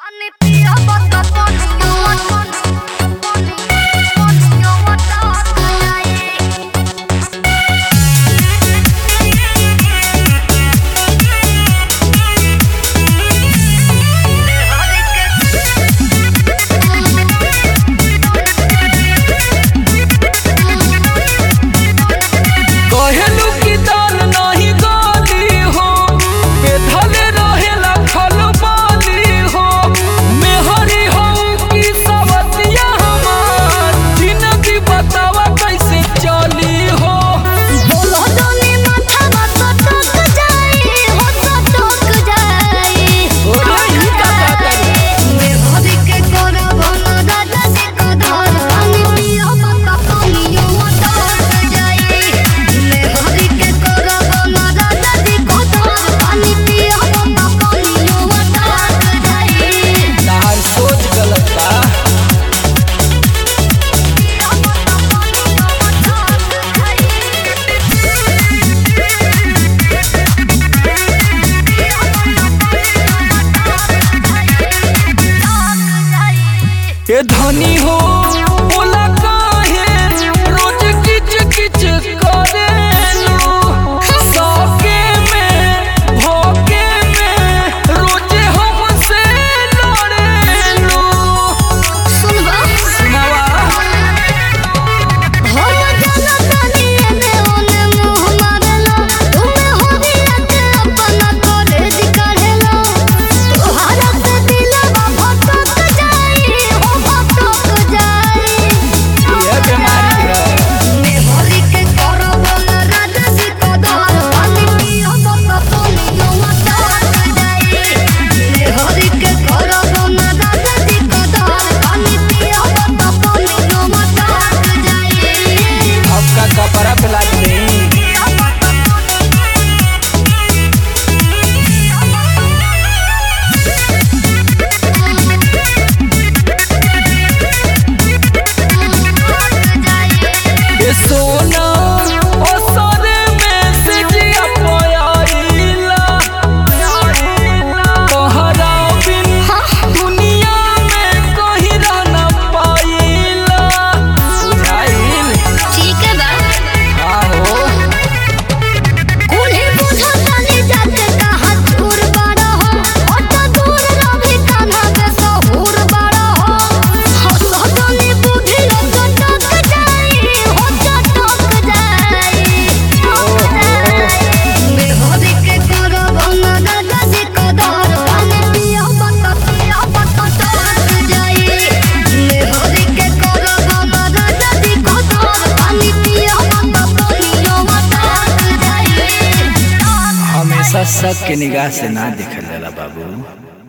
कहेलू की दाल नाही गाली हो बेधले रहेला खलबाली हो मेहरी हो की सवतिया हमार जिंदगी बतावा कैसे चली हो ओरे ई का कहता तार सोच गलत बा ए धनी हो बोला काहे रोज किच किच करेलू सौके में भोगे में रोज हमसे लड़ेलू सुनावा ये बीमारी है आपका कपड़ा पिला दे ये सोना ओ सोने में से जिया पोयाइला तोहरा बिन दुनिया में कोई रह न पाइला बुझाइल ठीक है बा आहो उन्हें बुझातानी जाते कहाँ दूर बड़ा हो ओटा दूर रही कान्हा के सहूर बड़ा हो हो सदनी बुद्धि हो चटक जाई हो चटक जाई मेहरी के करब न दादा जी कदर पानी पिया बता पिया बता टक जाई मेहरी के करब न दादा जी कदर पानी पिया बता पिया बता टक जाई हमेशा सबके निगाह से ना देखल जाला बाबू